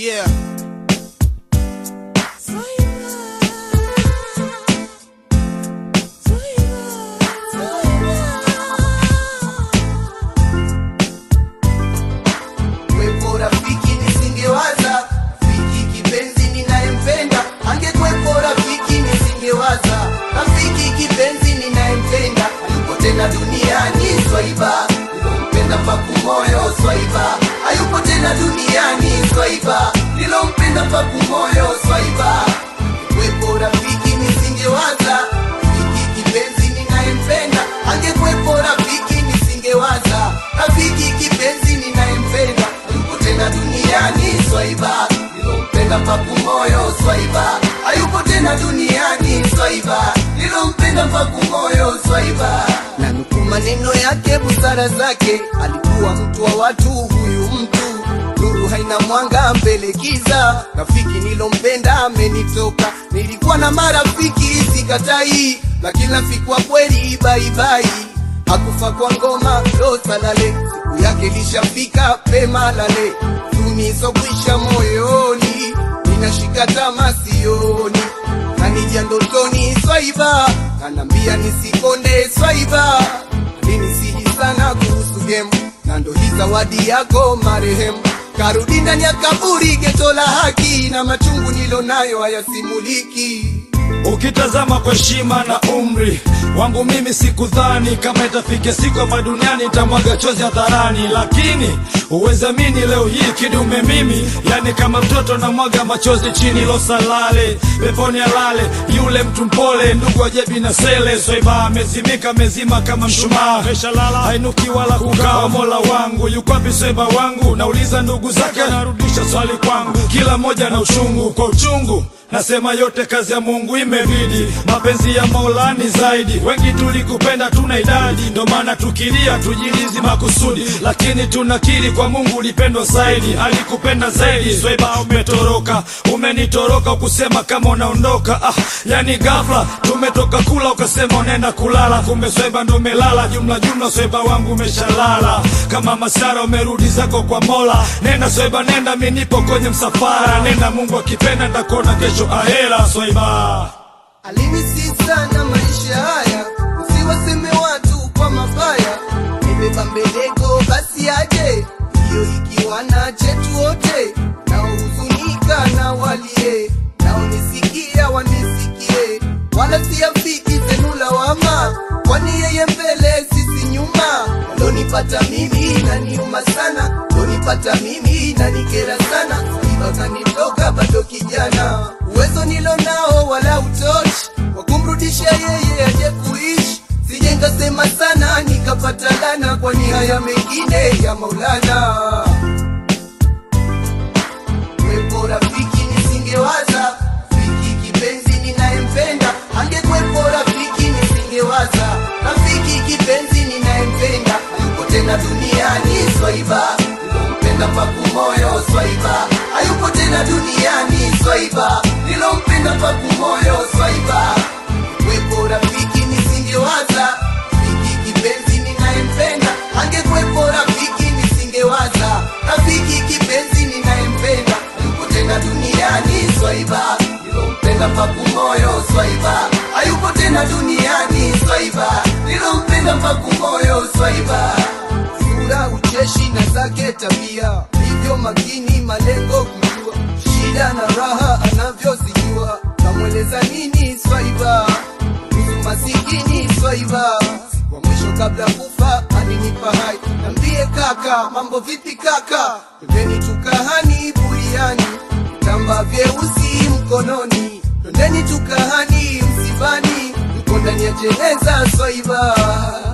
Yeah. Kwepo rafiki nisingewaza, rafiki kipenzi ninayempenda, angekwepo rafiki nisingewaza, rafiki kipenzi ninayempenda, hayupo tena duniani swaiba, nilompenda mpaku moyo swaiba, hayupo tena duniani swaiba, nilompenda mpaku moyo swaiba. Kwepo rafiki nisingewaza, rafiki kipenzi ninayempenda, angekwepo rafiki nisingewaza, rafiki kipenzi ninayempenda, hayupo tena duniani swaiba, nilompenda mpaku moyo swaiba, hayupo tena duniani swaiba, nilompenda mpaku moyo swaiba. Na nukuu maneno yake, busara zake, alikuwa mtu wa watu, huyu mtu nuru haina mwanga mbele giza. Rafiki nilompenda amenitoka, nilikuwa na marafiki sikatai, lakini rafiki wa kweli baibai hakufa kwa ngoma losa lale, siku yake lishafika pema lale, tunisokwisha moyoni, ninashika tama sioni, kanija ndotoni swaiba, kanambia nisikonde swaiba, alinisihi sana kuhusu gemu na ndo hii zawadi yako marehemu karudi ndani ya kaburi geto la haki na machungu nilonayo hayasimuliki Ukitazama kwa heshima na umri wangu mimi sikudhani kama itafika siku hapa duniani nitamwaga chozi hadharani, lakini uwezamini leo hii kidume mimi, yani kama mtoto namwaga machozi chini losalale peponi alale yule mtu mpole, ndugu ajebi na sele swaiba amezimika mezima kama mshumaa, meshalala hainuki wala kukaa. Mola wangu yuko wapi swaiba wangu? Nauliza ndugu zake, anarudisha swali kwangu, kila mmoja na uchungu kwa uchungu Nasema yote kazi ya Mungu imebidi, mapenzi ya Mola ni zaidi. Wengi tulikupenda tuna idadi, ndo maana tukilia tujilizi makusudi, lakini tunakiri kwa Mungu ulipendwa zaidi, alikupenda zaidi. Swaiba umetoroka, umenitoroka, ukusema kama unaondoka. Ah, yani ghafla tumetoka kula ukasema unaenda kulala, kumbe Swaiba ndo umelala. Jumla jumla Swaiba wangu umeshalala, kama masara umerudi zako kwa Mola. Nenda Swaiba, nenda, mimi nipo kwenye msafara. Nenda, Mungu akipenda nitakuona kesho ahera. Swaiba Alinisi sana maisha haya, usiwaseme watu kwa mabaya. Nimebeba mbeleko basi aje, hiyo ikiwa na chetu wote, naohuzunika na walie, naonisikia wanisikie, wala siafiki zenu lawama, kwani yeye mbele sisi nyuma. Lonipata mimi naniuma sana, lonipata mimi nanikera sana, iba kanitoka bado kijana, uwezo nilo nao wala utoshi wa kumrudisha yeye aje kuishi. Sije nkasema sana nikapata lana, kwani haya mengine ya Maulana. Kwepo rafiki nisingewaza, rafiki kipenzi ninayempenda, angekwepo rafiki nisingewaza, rafiki kipenzi ninayempenda, hayupo tena duniani swaiba, nilompenda mpaku moyo swaiba, hayupo tena duniani swaiba, nilompenda mpaku moyo swaiba. Kwepo rafiki nisingewaza, rafiki kipenzi ninayempenda, angekwepo rafiki nisingewaza, rafiki kipenzi ninayempenda, hayupo tena duniani swaiba, nilompenda mpaku moyo swaiba, hayupo tena duniani swaiba, nilompenda mpaku moyo swaiba. Sura ucheshi na zake tabia, hivyo makini malengo kujua, shida na raha anavyozijua, namweleza nini swaiba kuhusu masikini swaiba wa mwisho kabla kufa alinipa hai nambie kaka mambo vipi kaka twendeni tukahani buriani vitamba vyeusi mkononi twendeni tukahani msibani yuko ndani ya jeneza swaiba